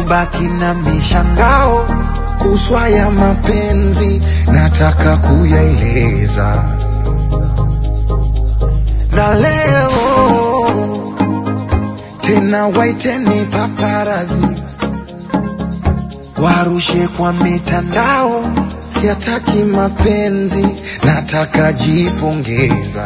nimebaki na mishangao kuswa ya mapenzi, nataka kuyaeleza na leo tena, waiteni paparazi warushe kwa mitandao, siataki mapenzi, nataka jipongeza.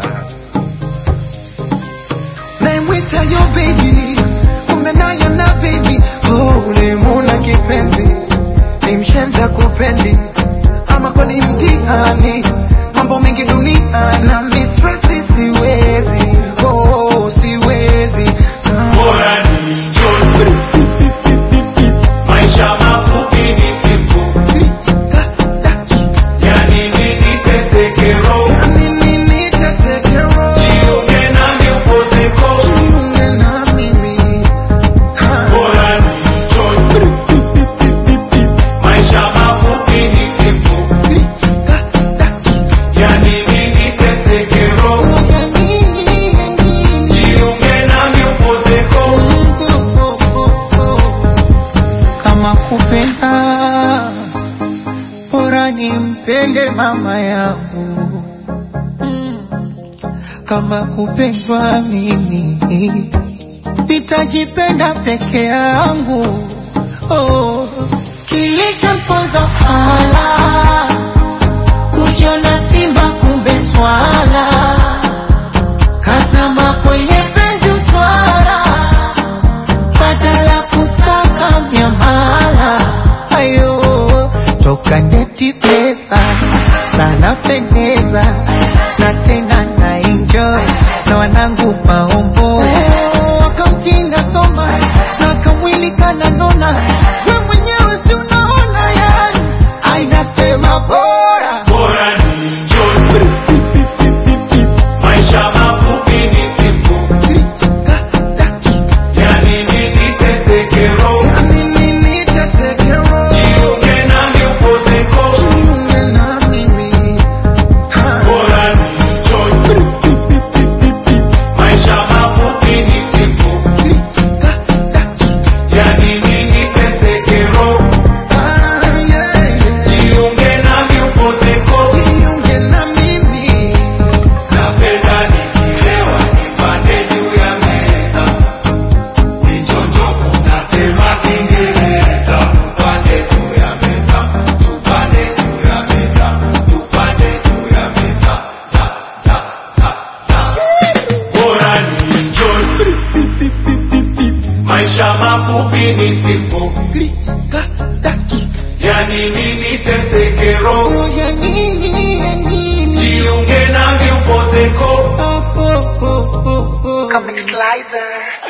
Naimwita yo baby, kumbe nayo na baby, oh, ulimuna kipenzi, ni mshenza kupendi, ama kwani mtihani, mambo mengi dunia na mistresi, siwezi, oh, siwezi ah. Bora ni enjoy. Maisha mafupi ni siku, yani nini teseke roho, jiunge nami upozeko. Bora ni enjoy. Maisha mafupi ni siku, yani nini teseke roho, jiunge nami upozeko. kama kupenda bora nimpende mama yangu kama kupendwa mimi nitajipenda peke yangu oh. kilichomponza fala kujiona simba kumbe swala kazama kwenye penzi utwara badala kusaka miamala ayo toka ndeti pesa sana pendeza na tena na enjoy na wanangu maombo wakamtinda soma na kamwili kananona we mwenyewe si unaona yani ainasema bora Bora ni enjoy. Maisha mafupi ni siku, yani nini teseke roho, jiunge nami upozeko. Bora ni enjoy. Maisha mafupi ni siku, yani nini teseke roho, jiunge nami upozeko. Napenda nikilewa nipande juu ya meza, nichonjoko natema Kiingereza. Tupande juu ya meza, tupande juu ya meza, tupande juu ya meza, za za za za. Bora ni enjoy, maisha mafupi ni siku, yani nini teseke roho, jiunge nami upozeko. Comic Slicer.